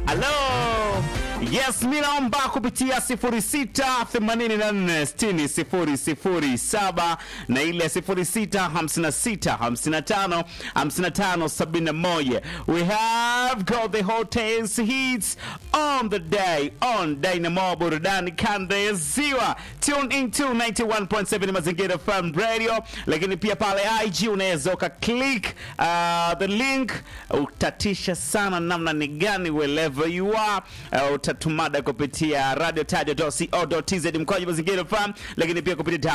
Halo. Yes, mi naomba kupitia 06846007 na ile 0656555571. We have got the hottest hits on the day on Dynamo Burudani Kanda ya Ziwa. Tune into 91.7 Mazingira FM Radio, lakini pia pale IG unaweza uka click uh, the link utatisha sana namna ni gani wherever you are uh, utatumada kupitia radiotaja.co.tz mkoaji mazingira FM, lakini pia kupitia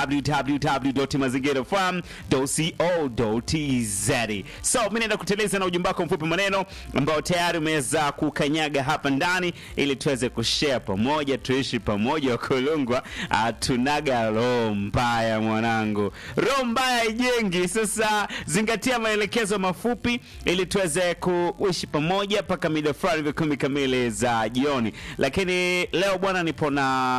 www.mazingirafm.co.tz. So mimi naenda kuteleza na ujumbe wako mfupi maneno ambao tayari umeweza kukanyaga hapa ndani, ili tuweze kushare pamoja, tuishi pamoja. Wakulungwa tunaga roho mbaya mwanangu, roho mbaya haijengi. Sasa zingatia maelekezo mafupi ili tuweze kuishi pamoja mpaka mida fulani vya kumi kamili za jioni. Lakini leo bwana, nipo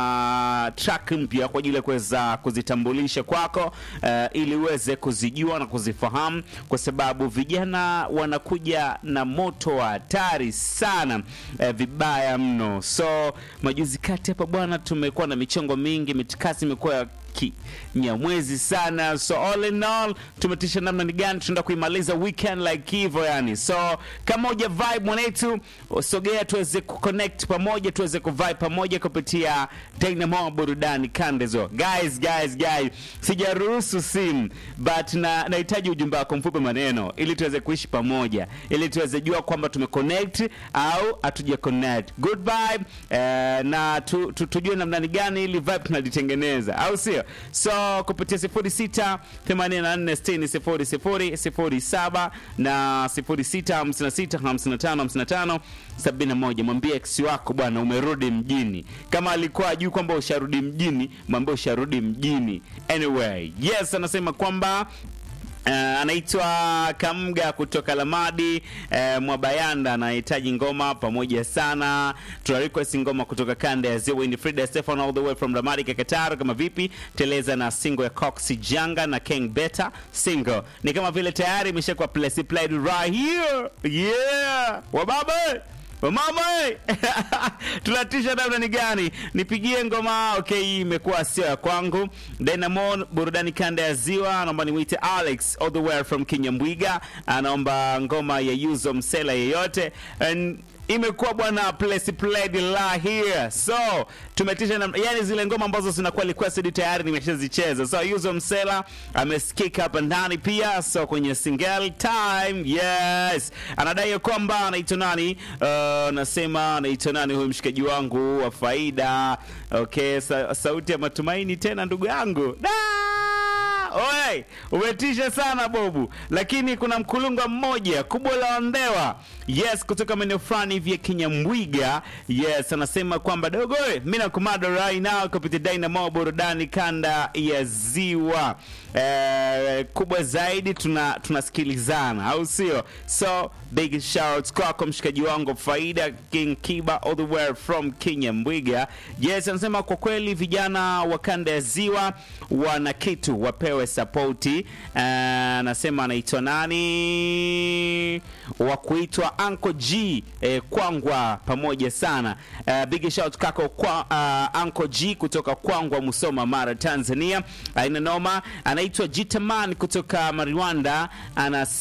na track mpya kwa ajili ya kuweza kuzitambulisha kwako, uh, ili uweze kuzijua na kuzifahamu, kwa sababu vijana wanakuja na moto wa hatari sana, uh, vibaya mno. So majuzi kati hapa bwana, tumekuwa na michongo mingi, mitikasi imekuwa ya kinyamwezi sana, so all in all tumetisha namna ni gani tunaenda kuimaliza weekend like hivyo yani. So kama uja vibe mwanetu, sogea tuweze kuconnect pamoja, tuweze kuvibe pamoja kupitia Dynamo Burudani Kandezo. Guys, guys, guys, sijaruhusu simu but na nahitaji ujumbe wako mfupi maneno, ili tuweze kuishi pamoja, ili tuweze jua kwamba tumeconnect au hatuja connect. Good vibe eh, na tu, tu, tujue namna ni gani ili vibe tunalitengeneza, au sio? So kupitia 06 84 60 00 07 na 06 56 55 55 71. Mwambie ex wako bwana, umerudi mjini. Kama alikuwa ajui kwamba usharudi mjini, mwambie usharudi mjini. Anyway, yes, anasema kwamba Uh, anaitwa Kamga kutoka Lamadi uh, Mwabayanda anahitaji ngoma pamoja sana. Tuna request ngoma kutoka kanda ya Ziwa ni Frida Stefan all the way from Lamadi Kakataro. Kama vipi teleza na single ya Cox Janga na King Beta single ni kama vile tayari imeshakuwa place played right here yeah wababa Mama tunatisha namna ni gani? Nipigie ngoma. Okay, hii imekuwa sio ya kwangu. Dynamo burudani kanda ya Ziwa, naomba nimuite Alex all the way from Kinyambwiga, anaomba ngoma ya Yuzo Msela yeyote And imekuwa bwana place played la here so tumetisha na, yani zile ngoma ambazo zinakuwa requested tayari nimeshazicheza so Yuzo Msela amesikika hapa ndani pia so kwenye single time yes anadai kwamba anaitwa nani uh, nasema anaitwa nani huyu mshikaji wangu wa faida okay sa, sauti ya matumaini tena ndugu yangu da Oe, umetisha sana Bobu, lakini kuna mkulunga mmoja kubwa la ondewa yes, kutoka maeneo fulani hivi ya Kinyambwiga yes, anasema kwamba dogo, mimi nakumada right now kupitia Dynamo burudani kanda ya Ziwa. Eh, kubwa zaidi tuna tunasikilizana, au sio? So big shout kwako mshikaji wangu Faida King Kiba all the way from Kinyambwiga. Yes, anasema kwa kweli vijana wa kanda ya Ziwa wana kitu wapewe sapoti. Anasema anaitwa nani wa kuitwa Anko G eh, Kwangwa pamoja sana. Uh, big shout kako kwa uh, Anko G kutoka Kwangwa Musoma Mara Tanzania. Aina noma anaitwa Jitaman kutoka Mariwanda ana